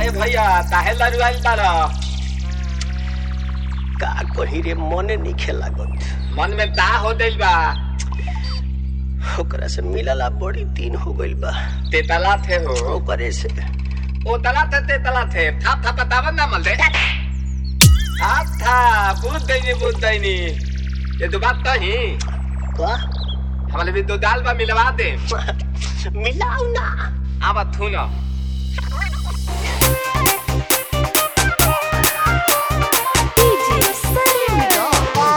काहे भैया काहे लरुआइल बारा का कही रे मने नहीं लागत मन में ता हो दिल बा ओकरा से मिलला बड़ी दिन हो गइल बा तेतला थे हो ओकरे से ओ तला थे तेतला थे था था बतावन ना मल दे था था बुद्ध दैनी बुद्ध दैनी ये तो बात तो ही का हमारे भी दो दाल बा मिलवा दे मिलाऊ ना आवा थू ना DJ Salim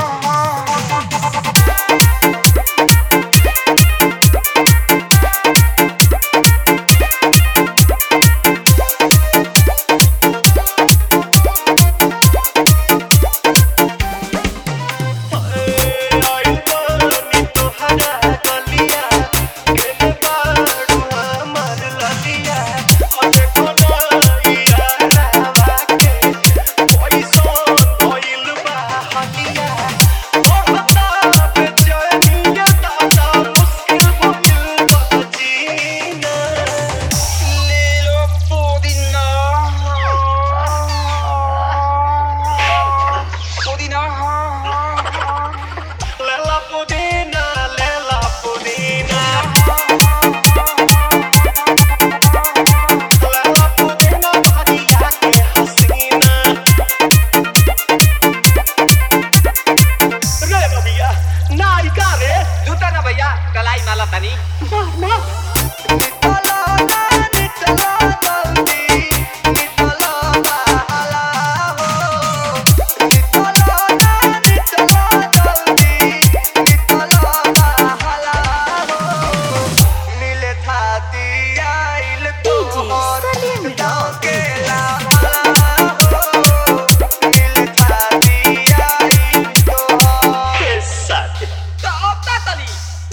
जूता ना भैया कलाई माला तनी DJ Salim तो अब ता तली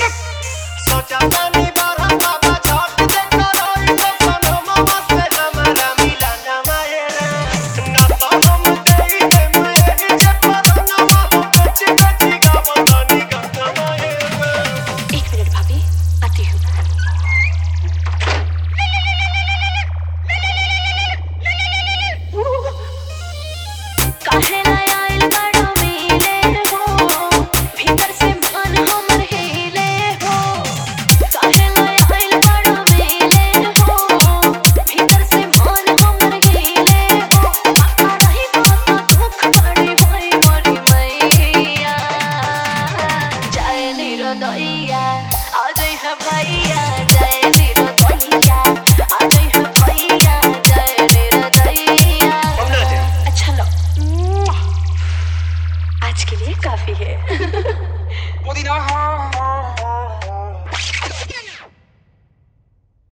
एक मिनट भाभी आती हूँ काहे लाय आइल बड़ो मिले हो भीतर से मन हमर हिले हो काहे लाय आइल बड़ो मिले हो भीतर से मन हमर हिले हो पता नहीं बात दुख बड़ी होई मोरी मैया जय निरोदैया आ जय है भैया जय निरोदैया आ जय है भैया जय निरोदैया अच्छा लो आज के लिए काफी है पुदीना हाँ हाँ हाँ